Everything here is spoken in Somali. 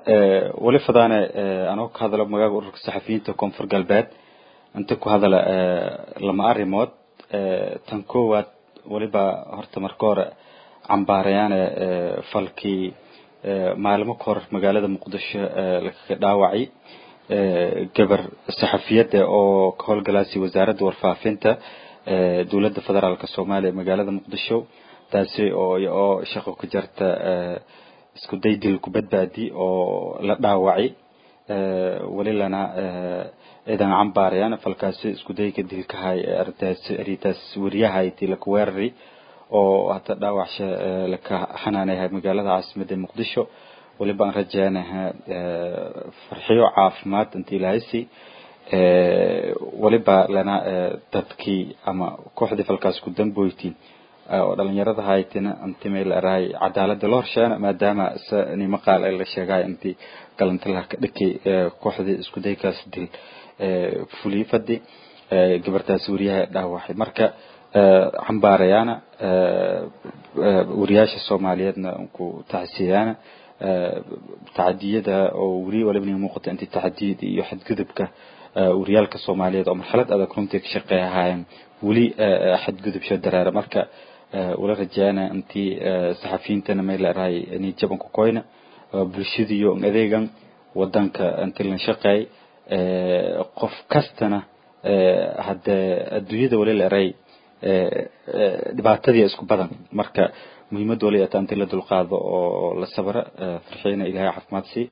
weli fadaane anoo ka hadalo magaaga ururka saxafiyiinta koonfur galbeed inta ku hadala lama arrimood tan koowaad weliba horta marka hore cambaarayaane falkii maalmo ka hor magaalada muqdisho lagaga dhaawacay gabar saxafiyadda oo ka howlgalaasay wasaaradda warfaafinta dowladda federaalk soomaaliya magaalada muqdisho taasi oo oo shaqo ka jarta isku day dil ku badbaadi oo la dhaawacay welilana ciidan cambaarayaan falkaasi isku dayga dilkahay arrintaas arrintaas wariyahayti laka weerari oo hata dhaawacsha laka xanaanayahay magaalada caasimadda muqdisho weliba aan rajeynaha farxiyo caafimaad inta ilaahaysi weliba lana dadkii ama kooxdii falkaas ku damboytiin oo dhalinyarada haytina inti meel arahay cadaalada loo horsheena maadaama nimo qaal la sheegay intii galantilaha ka dhakay kooxdii isku daykaas dil fulii fadi gabartaas wariyaha dhaawacay marka cambaarayaana wariyaasha soomaaliyeedna ku tacsiyaana tacadiyada oo weri waliba nin muuqata intii tacadiyada iyo xadgudubka wariyaalka soomaaliyeed oo marxalad adag runtii ka shaqeeyahaayeen weli xadgudubsho dareera marka wala rajaana intii saxafiyiintana meel arahay nijaban ku koyna bulshadiyo adeegan wadanka intii la shaqeey qof kastana hadde adduunyada wali la eray dhibaatadii isku badan marka muhiimad wali ata intii la dulqaado oo la sabra farxiina ilahay caafimaad sii